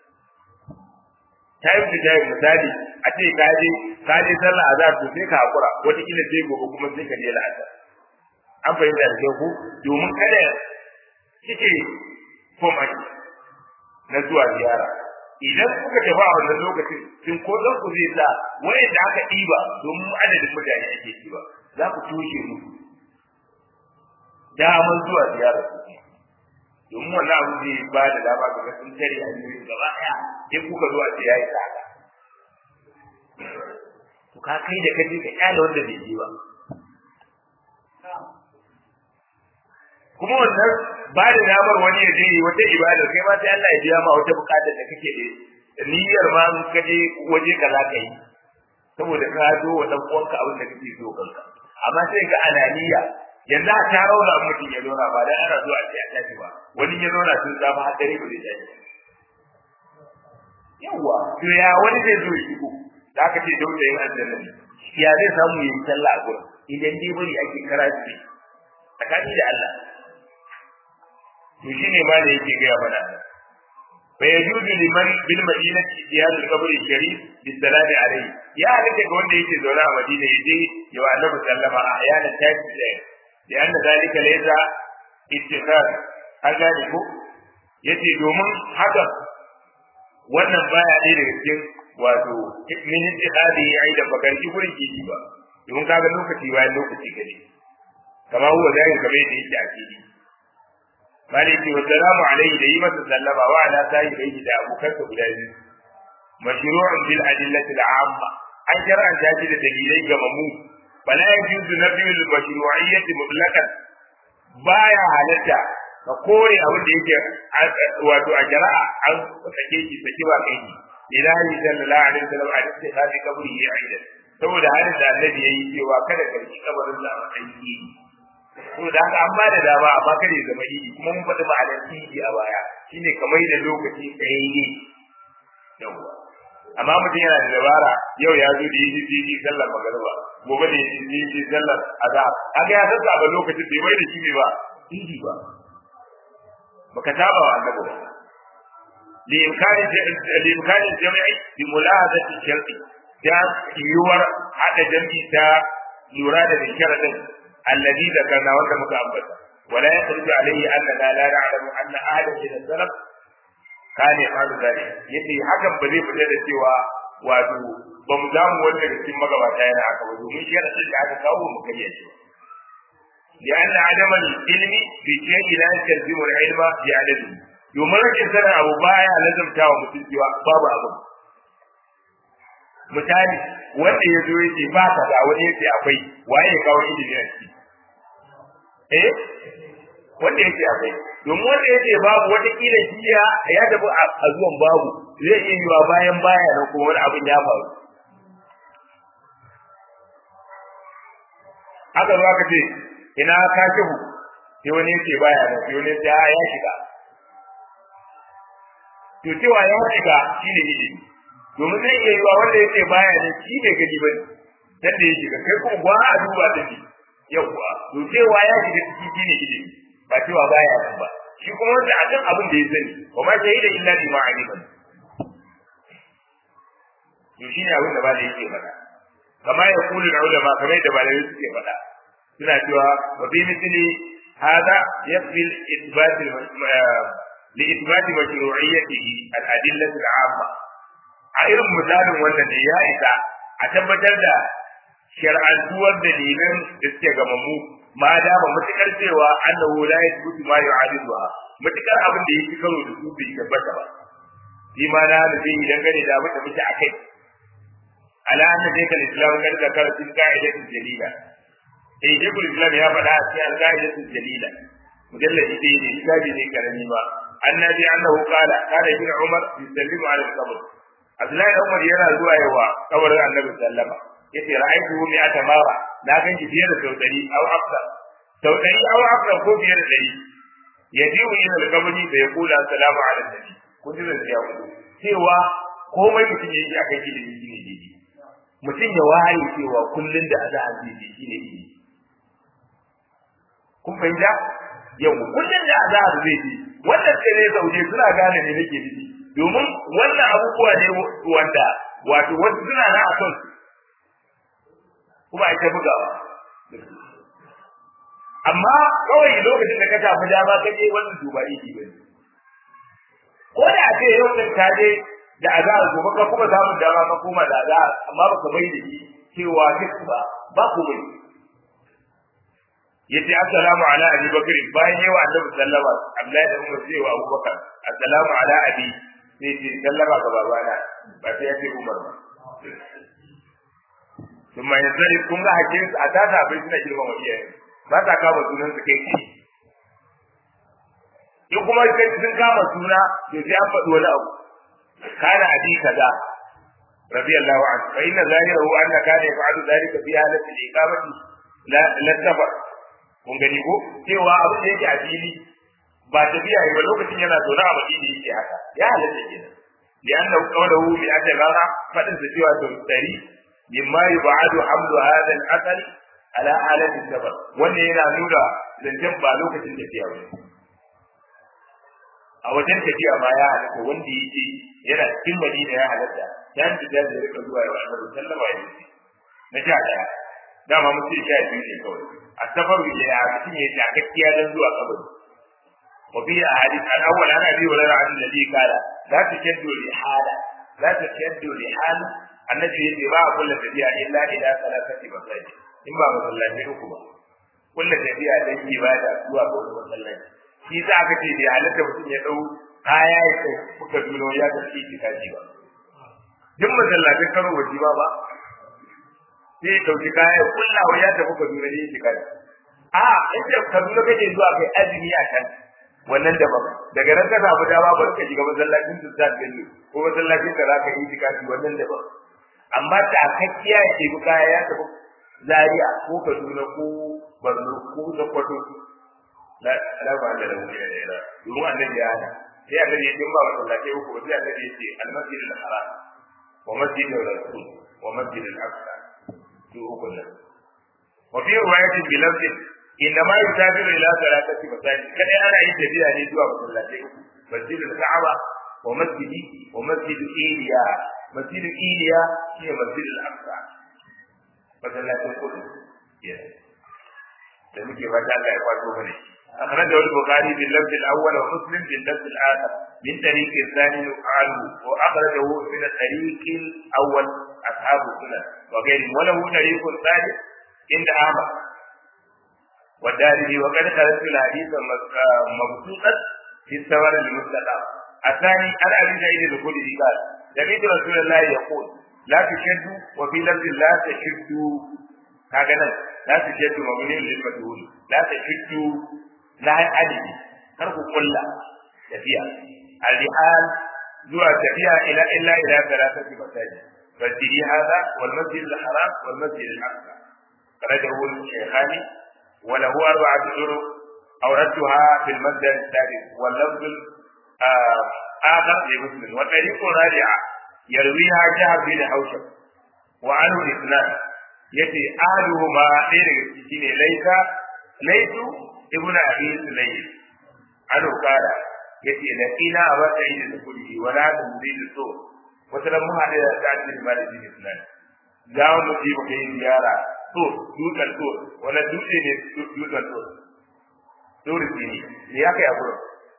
ta yi fita yi misali a ce ka je ka je sallah a zahar to sai ka hakura wataƙila sai gobe kuma sai ka je la'asar an fahimta da kyau ko domin kada kike koma na zuwa ziyara idan kuka tafi a wannan lokacin sun ko zan ku zai sa wayanda aka ɗiba domin adadin mutane ake ɗiba za ku toshe musu damar zuwa ziyarar su domin wannan abu zai ba da dama ga ga sun tare a yi gaba ɗaya in kuka zuwa ce ya yi tsada to ka kai da kaje ka kyale wanda bai je ba kuma wannan ba da damar wani ya je wata ibadar kai ma sai Allah ya biya ma wata bukatar da kake da niyyar ma in ka je waje ka za ka yi saboda ka zo wa dan uwanka abin da kake so kanka amma sai ga ananiya yanzu a ta rauna mutum ya zauna ba dan ana zuwa sai a tashi ba wani ya zauna tun zafi har dare ba zai tashi yawa to ya wani zai zo ya shigo da aka ce dauda yin aljanna ya zai samu yin sallah a gurin idan dai bari ake karatu tsakani da Allah to shine ma da yake gaya mana fa yajuzu liman bil madinati iyad al qabr sharif bi salati alayhi ya halatta ga wanda yake zaune a madina yaje ya wa annabi sallama a ayana tafi da ya anna dalika laysa ittikhar an gane ko yace domin haka wannan baya ɗaya daga cikin wato min ittihadi ya yi da bakarki gurin kiji ba domin kaga lokaci bayan lokaci gane kama huwa zai kamar yadda yake a fili maliki wa salamu alaihi da yi masa sallama wa ala sahibi da abokansa guda biyu mashru'un bil adillati al-amma an shar'an ta da dalilai ga mamu bala yajuzu nabiyul mashru'iyyati mutlaqan baya halatta ka kore abin da yake wato a jara'a an sake shi saki ba kai ilahi sallallahu alaihi wasallam a cikin hadi kaburi ya aida saboda hadin da annabi yayi cewa kada ka ci kabarin da a matsayin to da haka an ba da dama amma kare zama idi kuma mun faɗi ma'anar idi a baya shine kamar da lokaci tsayayye yawa amma mutum yana da dabara yau ya zo da yi idi sallar magariba gobe da yi idi sallar azhar haka ya sassa ba lokacin bai mai da shi ne ba idi ba baka saba wa annabi ba لإمكان لإمكان الجمع بملاحظة الشرط da yiwuwar haɗa jam'i ta lura da sharadin الذي ذكرنا وانت متعبد ولا يخرج عليه اننا لا نعلم ان احدا من السلف كان يفعل ذلك yace hakan ba zai fita da cewa wato ba mu zamu wanda da cikin magabata yana haka ba domin shi yana da aka kawo mu kariya shi لأن عدم العلم بشيء لا يستلزم العلم بعدده domin rashin sanin abu baya lazumta wa mutum cewa babu abu misali wanda ya zo yake ba ka ga wani yake akwai waye ya kawo ilimi a ciki eh wanda yake akwai domin wanda yake babu wata kila shi ya ya tafi a zuwan babu zai iya yiwa bayan baya na kuma wani abin ya faru aka zo aka ce ina ka kihu sai wani yake baya na sai wani ya ya shiga to cewa ya shiga shine ilimi domin zai iya yiwa wanda yake baya ne shi ne gani ba dan da ya shiga kai kuma ba a duba da shi yawwa to cewa ya shiga ciki shine ilimi ba cewa baya nan ba shi kuma wanda a kan abin da ya sani wa ma shahida illa bi ma'aliman to shi ne abin da ba da yake faɗa kama ya kulu na ulama kamar yadda malamai suke faɗa suna cewa wa bi misli hada yakfi al-ithbat لإثبات مشروعيته الأدلة العامة a irin misalin wannan ne ya isa a tabbatar da shar'antuwar dalilan da suke gamammu ma dama matukar cewa annahu la yathbutu ma yu'adiluha matukar abin da yake karo da su bai tabbata ba shi ma na da zai dangane da abin da muke akai ala anna dayka al-islam kan da karatin qa'idatul jalila eh dayka islam ya faɗa a cikin qa'idatul jalila mujalladi ɗaya ne kitabi ne karami ba annabi annahu qala kana ibn umar yusallimu ala al-qabr Abdullahi da Umar yana zuwa yawa kabarin Annabi sallama yace ra'aytu mi atamara na gan shi fiye da sau ɗari au afsar sau ɗari au afsar ko fiye da ɗari yajiu ila al-qabri da yaqulu assalamu ala nabi kun ji da ya ku cewa komai mutum yake akan ilimi shine didi mutum ya waye cewa kullun da azan didi shine didi kun fahimta yau kullun da azan zai ji wannan sai ne sauje suna gane ne nake didi domin wannan abubuwa ne wanda wato wasu suna na a son kuma ita bugawa amma kawai lokacin da ka tafi dama ka je wannan duba iki ba ne ko da a ce yau din ka je da azahar gobe ka kuma samun dama ka koma da azahar amma baka bai da shi cewa duk ba ba ku bai yace assalamu ala abi bakr bayan yawa annabi sallama abdullahi da umar sai wa abubakar assalamu ala abi sai ce sallama ga babana ba sai ya ce umar ba kuma ya sani kun ga hakin a tata bai suna girma wa iyaye ba ta kama sunan su kai ki in kuma kai sun kama suna to sai an faɗi wani abu kana abi kaza radiyallahu anhu fa inna zahirahu anna kana yaf'alu dhalika fi halati al-iqamati la la safar kun gani ko cewa abin da yake a fili ba tafiya yi ba lokacin yana zaune a madina yake haka ya halatta kenan lianna qawluhu bi ajara fadin sa cewa to dari mimma yub'adu hamdu hadha al-asal ala alati sabar wannan yana nuna zancen ba lokacin tafiya ba a wajen tafiya ma ya halatta wanda yake yana cikin madina ya halatta dan da da rika zuwa ya annabi sallama ya ce na sha daya dama mutum sha biyu ne kawai a safaru ya mutum ya takakkiya dan zuwa kabari وفي أحاديث الأول عن أبي هريرة عن النبي قال لا تشدوا الرحالة لا تشدوا الرحال النبي يجي ما كل تبيع إلا إلى ثلاثة مساجد إما مسلاتين كما كل تبيع لن يبادى سوى كل مسلاتين shi za ka ce da halatta mutum ya dau kaya ya kai kuka duno ya ga shi ki kaji ba duk masallatin karo waje ba ba sai ya dauki kaya ya kullawa ya tafi ka duno ne ki kaji a inda ka duno kake zuwa kai azumi a can wannan daban daga nan ka samu dama ba ka shiga masallacin Sultan Bello ko masallacin da zaka yi tikafi wannan daban amma ta kakkiya ya ce kaya ya tafi Zaria ko Kaduna ko Borno ko Sokoto la la ba da rawu ya da domin annabi ya hana sai annabi ya dimba masallaci uku sai annabi ya ce al-masjid al-haram wa masjid al-rasul wa masjid al-aqsa su uku nan wa fi riwayatin bi lafzin inda ma yusafiru ila salatati masajid kada ana yin tafiya ne zuwa masallatai masjidul ka'aba wa masjidi wa masjidu iliya masjidu iliya shi ne masjidul aqsa masallatin kudu da muke fata Allah ya kwato mana أخرجه البخاري باللفظ الأول ومسلم باللفظ الآخر من طريق الثاني عنه وأخرجه من الطريق الأول أصحاب السنن وغيره وله طريق ثالث عند أحمد والدارمي وقد خرجت الحديث مبسوطا في الثمر المستقام الثاني عن ابي سعيد الخدري قال سمعت رسول الله يقول la tushaddu wa fi lafzin la tashaddu kaga nan la tashaddu mabni lil majhul la tashaddu la adadi kar ku kulla tafiya al-rihal zuwa tafiya ila illa ila thalathati masajid فالدي هذا والمسجد الحرام والمسجد الأقصى خرجه الشيخان وله أربعة طرق أوردتها في المسجد الثالث واللفظ آخر لمسلم والطريق الرابعة يرويها جهر بن حوشب وعنه الاثنان يتي أهلهما غير السجين ليس ليس ابن أبي سليم عنه قال يتي لقينا أبا سعيد الخدري ولا تنزيل الصوت wata ran mun haɗe da sa'ad bin malik bin islam za mu je mu kai ziyara to dutsen to wala dutse ne dutsen to dole ne ne ya kai a gurin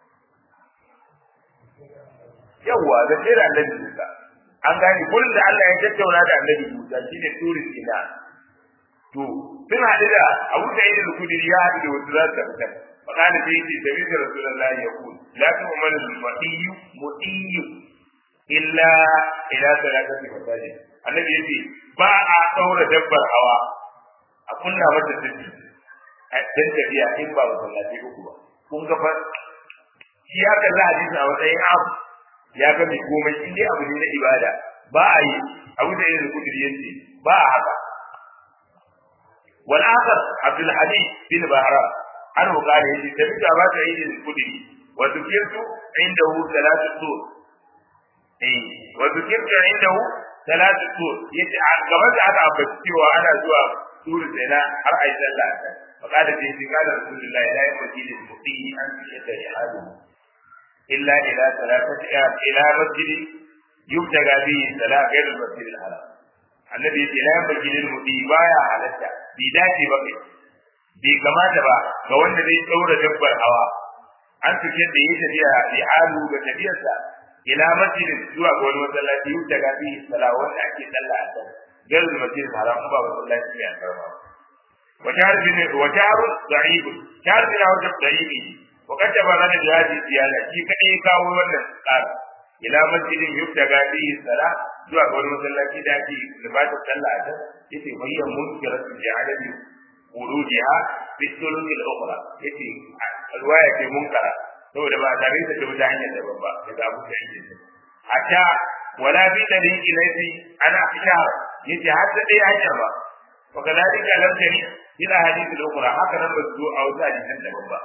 yawa da sai da annabi Musa an gane gurin da Allah ya tattauna da annabi Musa shine turi sina to sun haɗu da Abu Sa'id al-Khudri ya haɗu da wasu za su fita fakana sai yace sabi da Rasulullahi ya ku la tu'malu al-mutiyyu mutiyyu illa ila salatati masajid annabi yace ba a daura dabbar hawa a kunna mata sirri dan tafiya in ba masallaci uku ba kun ga fa shi ya kalla hadisi a matsayin abu ya ga mai komai in dai abu ne na ibada ba a yi abu da yin kudiri yace ba a haka wal akhar abdul hadid bin bahra an qala yace tabi'a ba ta yi kudiri wa tukirtu indahu salatu sur eh wa zikirta indahu salatu tur yace a gaba da aka ambaci cewa ana zuwa turu sai har ai sallah ta faqala bi qala rasulullahi la yaqdi lil muqimi an yadda ihadu illa ila salatati ila masjid yubtaga bi salat ghayr al masjid al haram annabi yace la yaqdi lil muqimi baya halatta bi dace ba kai bai kamata ba ga wanda zai daura dabbar hawa an tuke da yi tafiya ihalu ga tafiyarsa ila masjidin zuwa ga wani masallaci yau daga fi sala wanda ake sallah a can gar masjid haram ba masallaci ne a karma wa jahr bin wa jahr da'ib jahr bin wa da'ibi wa kada ba da jadi ziyara shi kadai kawo wannan tsari ila masjidin yau daga fi sala zuwa ga wani masallaci da ake libata sallah a can yace bayyan munkiratu ja'alabi wurudiha fi sulul ukhra yace alwaya ce munkara saboda ba tare da ta wuta hanyar daban ba daga abu da yake hatta wala bi tariqi lati ana ishar yace har da dai hanyar ba wa kadalika lam tari ila hadith al-ukhra haka nan ba zo a wata hadisan daban ba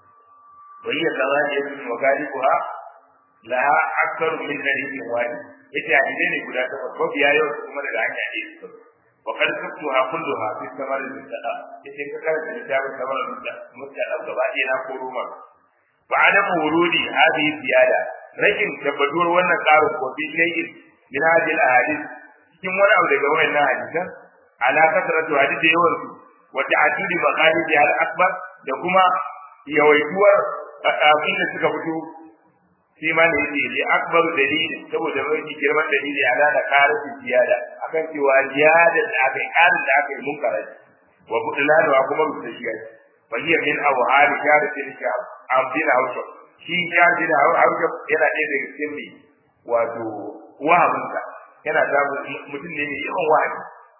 wa hiya zawajiyatun wa galibuha laha akthar min tariqin wahid yace hadisi ne guda takwas ko biya yau kuma daga hanya ne su wa kad kuntuha kulluha fi samar al-mustaqam yace ka karanta littafin samar al-mustaqam gaba ɗaya na koro maka فعدم ورود هذه الزيادة rashin tabbatuwar wannan tsarin ko fi shay'in min hadhihi al-ahadith cikin wani abu daga wannan hadisan ala kasratu hadith yawan su wa ta'dudi maqalid al-akbar da kuma yawaituwar abin da suka fito shi ma ne yake li akbaru dalili saboda mai girman dalili ala da karatu ziyada akan cewa ziyada da aka yi karin da aka yi munkara wa budlanu kuma rubuta fa hiya min awhal sharatil shab abdin hausa shi sharatil hausa yana ɗaya daga cikin ne wato wahaminka yana samun mutum ne mai yawan wahayi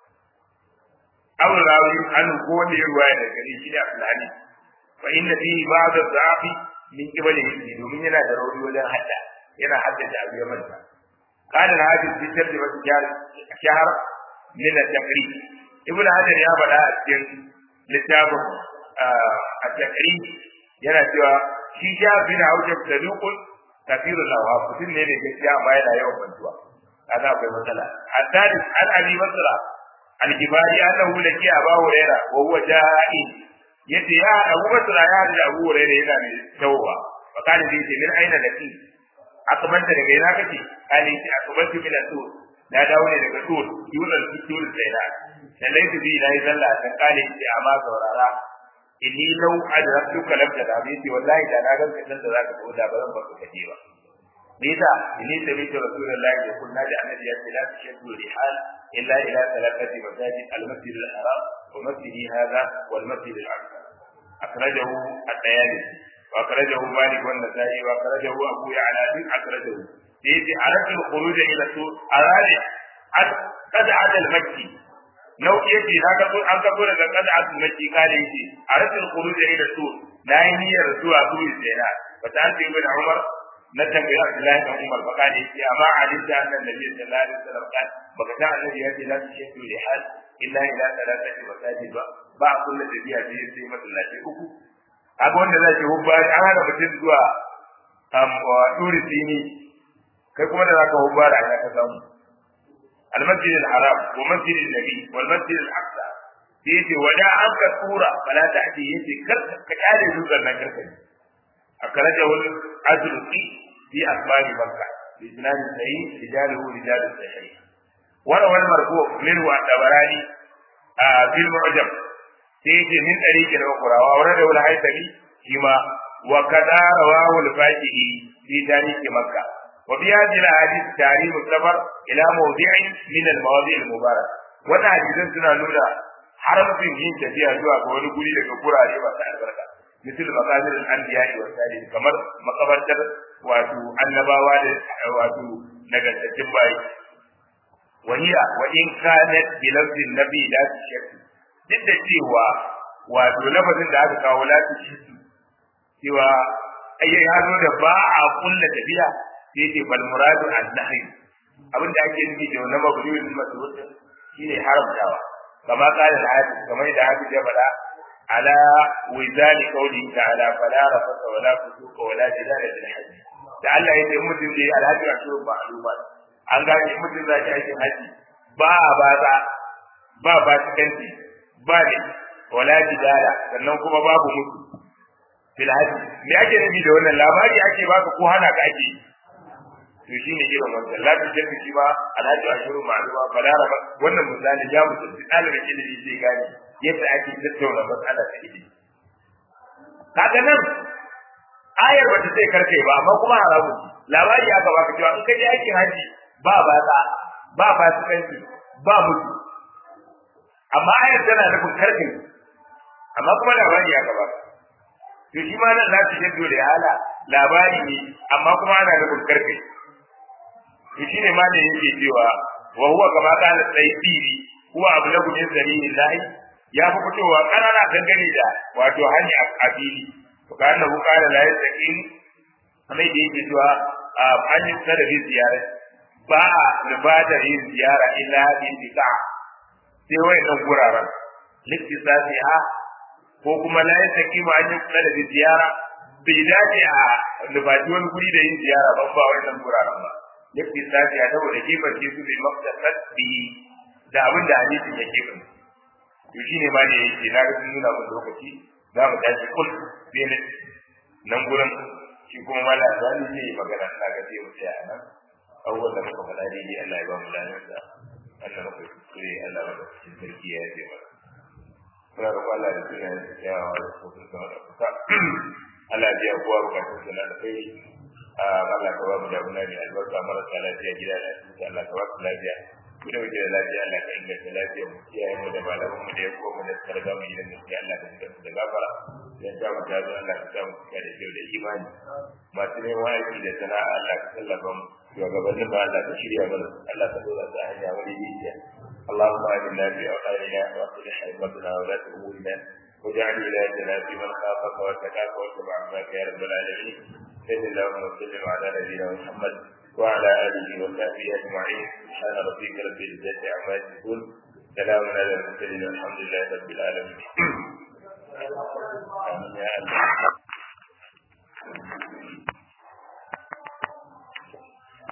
abu rawi an ko wanda ya ruwaya daga gari shi ne abdulhadi fa inna fi ba'd dhafi min qibali hisbi domin yana da rauni wajen hadda yana haddace abu ya manta قال الحافظ في ترجمة شهر من التقريب ابن حجر يا بدا cikin littafin a takri yana cewa shi ja bin haujab saduqun kafirul awham mutum ne da gaskiya amma yana yawan bantuwa kaga akwai matsala hadari an abi masra al-kibari annahu laki aba huraira wa huwa ja'i yace ya abu masra ya da abu huraira yana mai tawowa fa kana zai ce min aina laki akabanta daga ina kake kale shi akabanta min al-tur na dawo ne daga tur yunan tur sai na sallaitu bi na yi sallah ta kale shi amma saurara inni lau adraktuka lam tadabiti wallahi da na ganka san da zaka ko da bazan baka kaje ba me yasa inni tabitu rasulullahi ya kunna da annabi ya ce la tashaddu rihal illa ila thalathati masajid al-masjid al-haram wa masjid hadha wal masjid al-aqsa akhrajahu at-tayalisi wa akhrajahu malik wa an-nasa'i wa akhrajahu abu ya'la bin akhrajahu yace aratu al-khuruj ila sur aradi qad'at al-makki nau'i yake na ka an ka daga qad'at al-makki kale yake a rasul khuruj ila sur na yi niyyar zuwa turi zaina fa ta ce ibn umar na tambayi abdullahi ibn umar fa kale yake amma alinta annan nabi sallallahu alaihi wasallam kan baka ta annabi ya ce la tushatu li hal illa ila thalathati masajid ba ba kullu da biya sai sai masallaci uku kaga wanda zai ce hubba an hana mutum zuwa am wa turi sini kai kuma da zaka hubba da aka samu المسجد الحرام ومسجد النبي والمسجد الأقصى يجي ودا عنك الصورة فلا تأتي يجي كرك كتالي زوجا ما كرك أخرجه الأزرقي في أخبار مكة بإسناد صحيح رجاله رجال الصحيح وروى المرفوع منه الطبراني آه في المعجم يجي من طريق أخرى وأورده الهيثمي فيما وكذا رواه الفاكهي في تاريخ مكة وفي هذه الاحاديث تعريف السفر الى موضع من المواضع المباركه wannan hadisan suna nuna haramcin yin tafiya zuwa ga wani guri daga gurare masu albarka misal maqabir al-anbiya wa salihin kamar makabartar wato annabawa da wato nagartattun bayi wahiya wa in kanat bi lafzin nabi la tushakku duk da cewa wato lafazin da aka kawo la tushakku cewa ayyai ya zo da ba a kulla tafiya sai ce bal muradu an nahi abin da ake nufi da wannan mabniyul masrud shine haramtawa kama qala al-hadith kamar da hadith ya faɗa ala wizali qawli ta'ala fala rafasa wala fusuqa wala jidala bil hajj da Allah yace mutum da alhaji a shirin ma'lumat an gane mutum da yake haji ba ba za ba ba cikanci ba ne wala jidala sannan kuma babu mutu fil hajj me ake nufi da wannan labari ake baka ko hana ka ake to shi ne irin wannan lafi jami shi ba alhaji ashiru ma'aluma balara ba wannan misali ya mutunci ɗalibin ilimi zai gane yadda ake tattauna matsala ta ilimi kaga nan ayar bata sai karkai ba amma kuma haramu labari aka baka cewa in ka je aikin haji ba batsa ba fasikanci ba mutu amma ayar tana nufin karkai amma kuma labari aka baka to shi ma nan lafi jaddo da hala labari ne amma kuma ana nufin karkai to shine ma ne yake cewa wa huwa kama kana tsayi huwa ablagu min sabilillahi ya fi fitowa karara dangane da wato hanya a fili to kana hu kana la yastaqim kamar da yake cewa a hanyar da bi ziyara ba a libadar yin ziyara illa bin bika sai wayannan guraren liktisasi ha ko kuma la yastaqim hanyar da bi ziyara bai dace a libadi wani guri da yin ziyara ban ba wayannan guraren ba yake sashi a saboda kifar su bai mafsasar bi da abin da hadisin yake kan to shine ma da yake na ga nuna mun lokaci za mu tashi kul sai ne nan gurin shi kuma mala zani ne magana ina ga sai mu tsaya nan abubuwan da muka faɗa daidai Allah ya ba mu lafiya da Allah muka kuskure Allah ya ba cikin sarki ya yi mana muna roƙon Allah da suna yin kyawawa da sosai sama da kusa Allah ya biya kowa bukatun suna da kai Allah ka ba mu da muna ne albarka marasa lafiya gida da asibiti Allah ka ba su lafiya mu da muke da lafiya Allah ka inganta lafiya mu kiyaye mu da malaman mu da ya ko mu da suka riga mu gidan gaskiya Allah ka shiga su da gafara dan ta mu ta zo Allah ka sa mu cika da kyau da imani masu neman aiki da sana'a Allah ka tallafa mu shugabannin ba Allah ka shirya mana Allah ka dora su a hanya wani jijiya اللهم آمنا في أوطاننا وأصلح أئمتنا ولاة أمورنا واجعل ولايتنا في من خافك واتقاك واتبع عباك يا رب العالمين صلى اللهم وسلم على نبينا محمد وعلى اله وصحبه اجمعين سبحان ربك رب العزه عما يصفون سلام على المرسلين والحمد لله رب العالمين امين يا الله